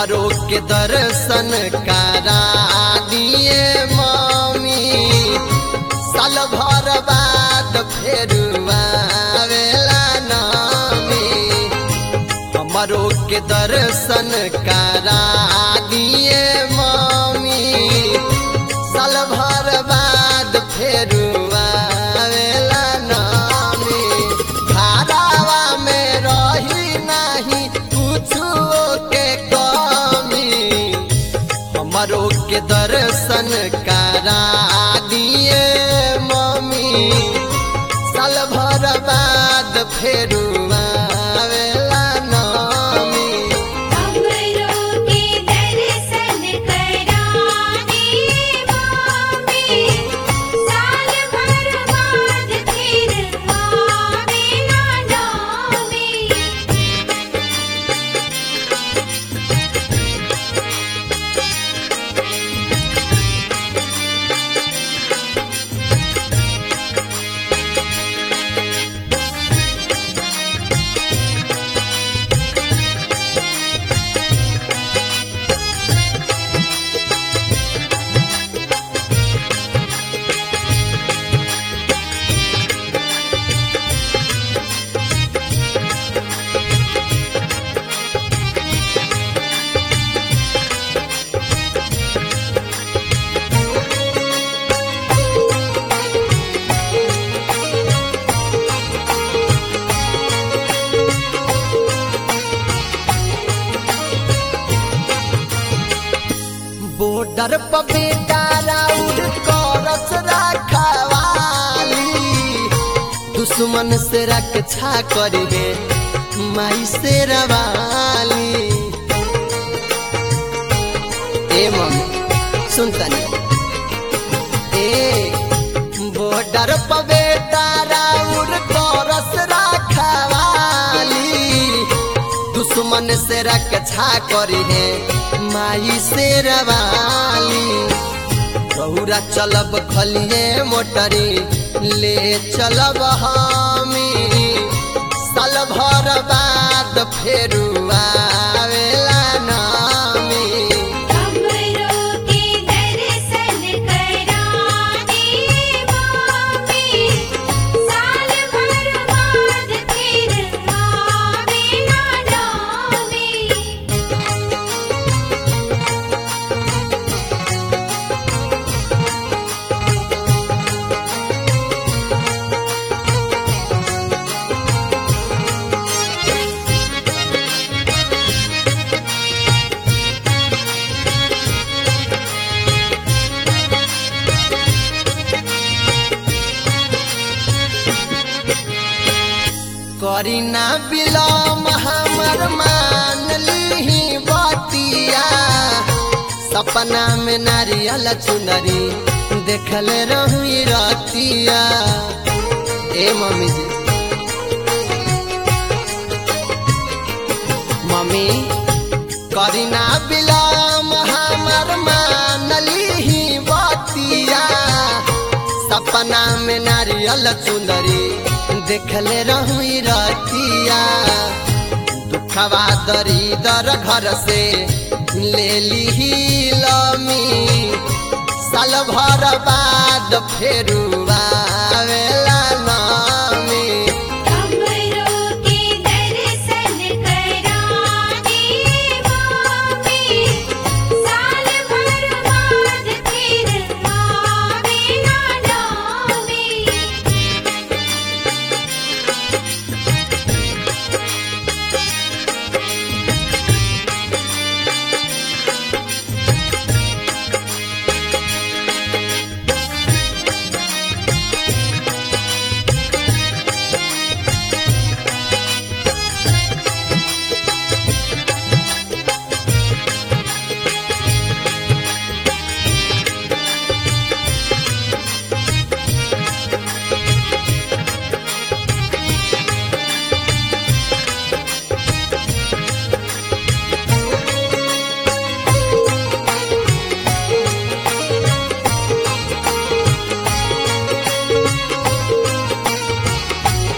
हमरो के दर्शन करा दिए मम्मी साल भर बाद फेर आवेला नामी हमरो के दर्शन करा दिए मम्मी साल भर बाद फेर आवेला नामी घरावा में रही नहीं कुछो के कमी हमरो के दर्शन करा दिए मम्मी साल भर बाद फेर आवेला नामी हमरो के दर्शन करा दिए मम्मी साल भर बाद फिर आवेला नामी बॉर्डर पर बेटा राउर करस रखवाली दुश्मन से रक्षा करिहे माई से रवाली ए मम्मी सुन तनी ए बॉर्डर पर बेटा राउर करस रखवाली दुश्मन से रक्षा करिहे माई से रवाली रौरा चलब खलिए मोटरी ले चलब हमी साल भर बाद फेर आवेला नामी हमरो के दर्शन करा दिए मम्मी साल भर बाद फिर आवेला नामी करी ना बिलम हमर मान लीही बतिया सपना में नारियल चुनरी देखल रही रतिया ए मम्मी जी मम्मी करी ना बिलम हमर मान लीही बतिया सपना में नारियल चुंदरी देखले रही रतिया दुखवा दरिदर घर से ले ली लमी साल भर बाद फेर आवेला नामी हमरो के दर्शन करा दिए मम्मी साल भर बाद फिर आवेला नामी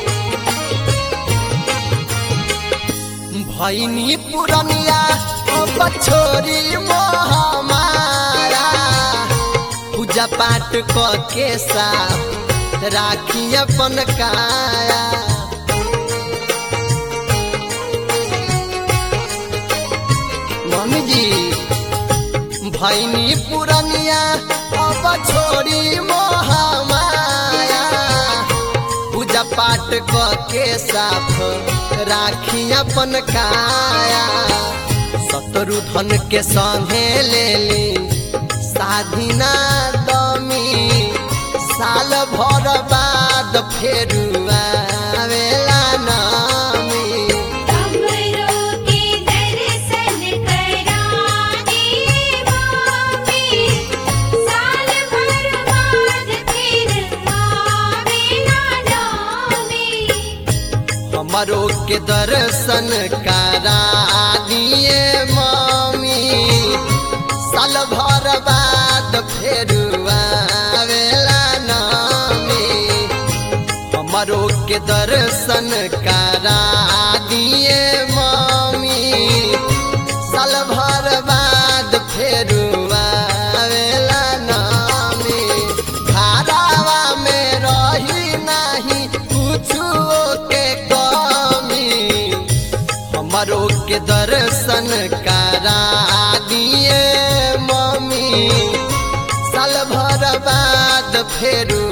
भैनी पुरनिया अब अब छोरी मोह मारा पूजा पाठ क के साथ राखी अपन काया मम्मी जी भैनी पुरनिया अब छोड़ी मोह माया पूजा पाठ क के साथ राखी अपन काया सतरु धन के संगे ले ली साधिना दमी साल भर बाद फेरू आवेला नामी हमरो के दर्शन करा दे मामी साल भर बाद फिर आवेला नामी हमरो के दर्शन करा दिए मामी साल भर बाद फेर आवेला नामी हमरो के दर्शन करा दिए मामी साल भर बाद फेर आवेला नामी घरावा में रही नहीं कुछो के कमी हमरो के दर्शन करा दिए मम्मी साल भर बाद फेरू